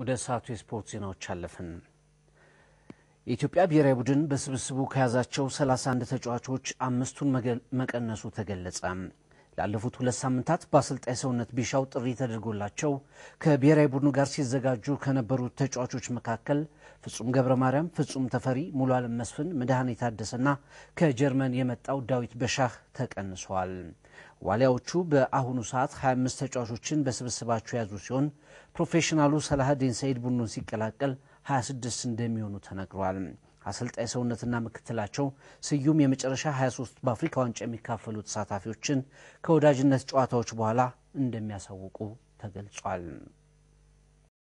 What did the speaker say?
ወደ ሰዓቱ የስፖርት ዜናዎች አለፍን። የኢትዮጵያ ብሔራዊ ቡድን በስብስቡ ከያዛቸው 31 ተጫዋቾች አምስቱን መቀነሱ ተገለጸ። ላለፉት ሁለት ሳምንታት በአሰልጣኝ ሰውነት ቢሻው ጥሪ ተደርጎላቸው ከብሔራዊ ቡድኑ ጋር ሲዘጋጁ ከነበሩት ተጫዋቾች መካከል ፍጹም ገብረ ማርያም፣ ፍጹም ተፈሪ፣ ሙሉ አለም መስፍን፣ መድኃኔ ታደሰና ከጀርመን የመጣው ዳዊት በሻህ ተቀንሰዋል። ዋሊያዎቹ በአሁኑ ሰዓት 25 ተጫዋቾችን በስብስባቸው የያዙ ሲሆን ፕሮፌሽናሉ ሰላሀዲን ሰይድ ቡድኑን ሲቀላቀል 26 እንደሚሆኑ ተነግሯል። አሰልጣኝ ሰውነትና ምክትላቸው ስዩም የመጨረሻ 23 በአፍሪካ ዋንጫ የሚካፈሉ ተሳታፊዎችን ከወዳጅነት ጨዋታዎች በኋላ እንደሚያሳውቁ ተገልጿል።